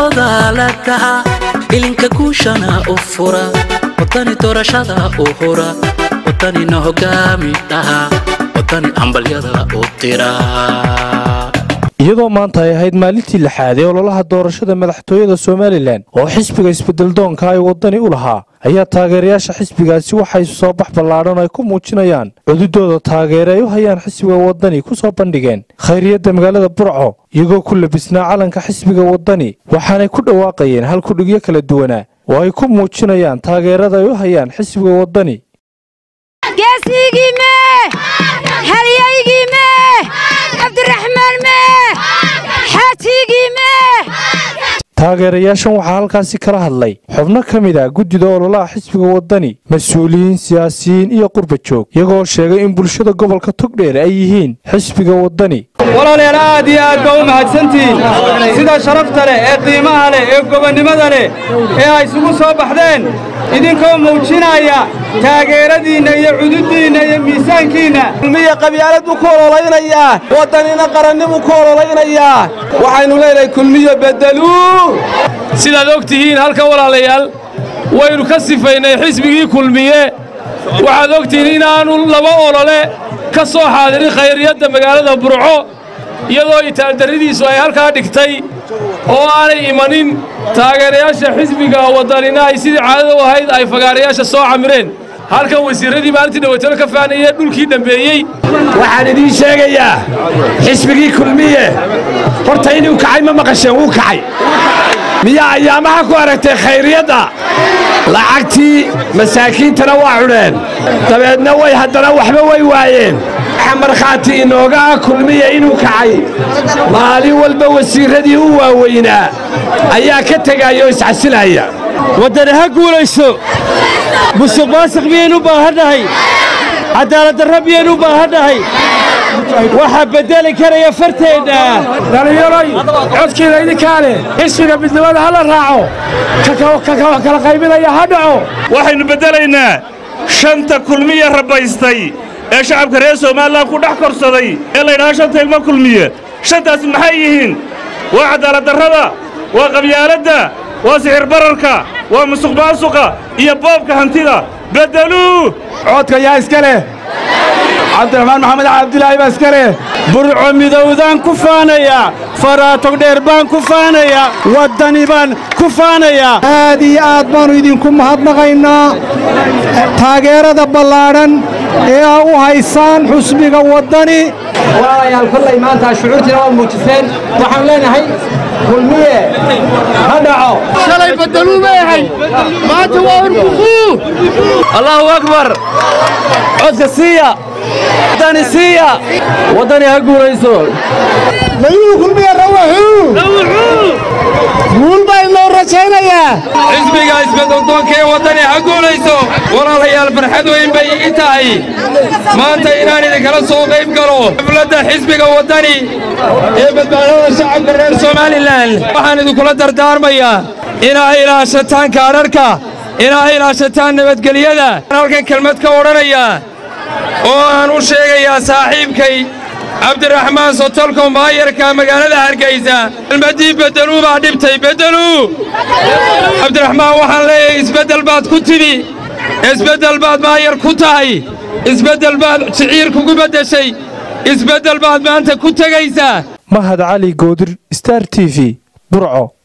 dooda la kaca ilinka guushana u fura wadani doorashada u hura wadanina hogaami dhaha wadani hambalyada u dira iyadoo maanta ay ahayd maalintii lixaad ee ololaha doorashada madaxtooyada somalilan oo xisbiga isbedeldoonka ay wadani u lahaa ayaa taageerayaasha xisbigaasi waxay soo bax ballaadhan ay ku muujinayaan cududooda taageere ay u hayaan xisbiga wadani ku soo bandhigeen khayriyadda magaalada burco iyagoo ku labisnaa calanka xisbiga wadani waxaanay ku dhawaaqayeen hal kudhigyo kala duwanaa oo ay ku muujinayaan taageerada ay u hayaan xisbiga wadani geesigii mee halyaygii mee cabdiraxmaan mee xaajigii mee taageerayaashan waxaa halkaasi kala hadlay xubno ka mid ah guddida ololaha xisbiga wadani mas-uuliyiin siyaasiyiin iyo qurba joog iyagoo sheegay in bulshada gobolka togdheer ay yihiin xisbiga wadani walaalayaal aad iyo aad baa u mahadsantihiin sida sharafta leh ee qiimaha leh ee gobonnimada leh ee ay isugu soo baxdeen idinkoo muujinaya taageeradiinna iyo cududdiinna iyo miisaankiinna kulmiya qabyaalad buu ku ololaynayaa waddanina qarannibuu ku ololaynayaa waxaynu leenahay kulmiyo beddeluu sidaad og tihiin halkan walaalayaal waynu ka sifaynay xisbigii kulmiye waxaad og tihiin inaannu laba olole ka soo xaadirin khayriyadda magaalada burco iyadoo itaaldarridiisu ay halkaa dhigtay oo aanay imanin taageerayaasha xisbiga waddanina ay sidii caadada u ahayd ay fagaarayaasha soo camireen halkan wasiirradii maalintii dhaweytalo ka faanayee dhulkii dhambeeyey waxaan idiin sheegayaa xisbigii kulmiye horta inuu kacay ma maqasheen wuu kacay miyaa ayaamaha ku aragtay khayriyadda lacagtii masaakiintana waa cudheen dabeedna way haddana waxba way waayeen waxa markhaati inooga ah kulmiya inuu kacay maalin walba wasiirradii u waaweynaa ayaa ka tegaya oo iscasilaya waddani ha guulayso musuq maasiq miyaynu u baahannahay cadaaladdarra miyaynu u baahannahay waxaa beddeli karaya farteenna dhallinyaroy codkiina idinkaa leh xisbiga midnimada ha la raaco ka kala qaybinaya ha dhaco waxaynu beddelaynaa shanta kulmiya rabbaystay ee shacabka reer somalilan ku dhex korsaday ee laydhahaa shanta ilmo kulmiye shantaas maxay yihiin waa cadaaladdarrada waa qabyaaladda waa sixir bararka waa musuq maasuqa iyo boobka hantida beddeluu codka yaa iska leh cabdiraxmaan maxamed cabdilaahi baa iska leh burco midowdaan ku faanayaa faraatog dheer baan ku faanayaa waddani baan ku faanayaa aad iyo aad baannu idinku mahadnaqaynaa taageerada ballaadhan ee aa u haysaan xusbiga waddani walaalayaal kollay maanta shucuurtiina waad muujiseen waxaan leenahay kulmiye ha dhaco shalay beddeluu leeyahay maanta waa urbuquu allaahu akbar codka siiya waddani siiya waddani ha guulayso mayuu kulmiye rawaxuu guul baa inoo rajaynayaa xisbiga isbeddeldoonka ee waddani ha guulayso walaalayaal farxad weyn bay ii tahay maanta inaan idinkala soo qayb galo xafladda xisbiga waddani ee badbaadada shacabka reer somalilan waxaan idinkula dardaarmayaa inaa ilaashataan kaadharhka inaa ilaashataan nabadgelyada halkan kelmad ka odhanayaa oo aan u sheegayaa saaxiibkay cabdiraxmaan sotolko maayarka magaalada hargaysa kelmaddii beddeluu baa dhibtay beddeluu cabdiraxmaan waxaan leeyahay isbeddel baad ku tidhi isbeddel baad maayar ku tahay isbeddel baad shiciir kugu beddeshay isbeddel baad maanta ku tegaysaa mahad cali goodir star t v burco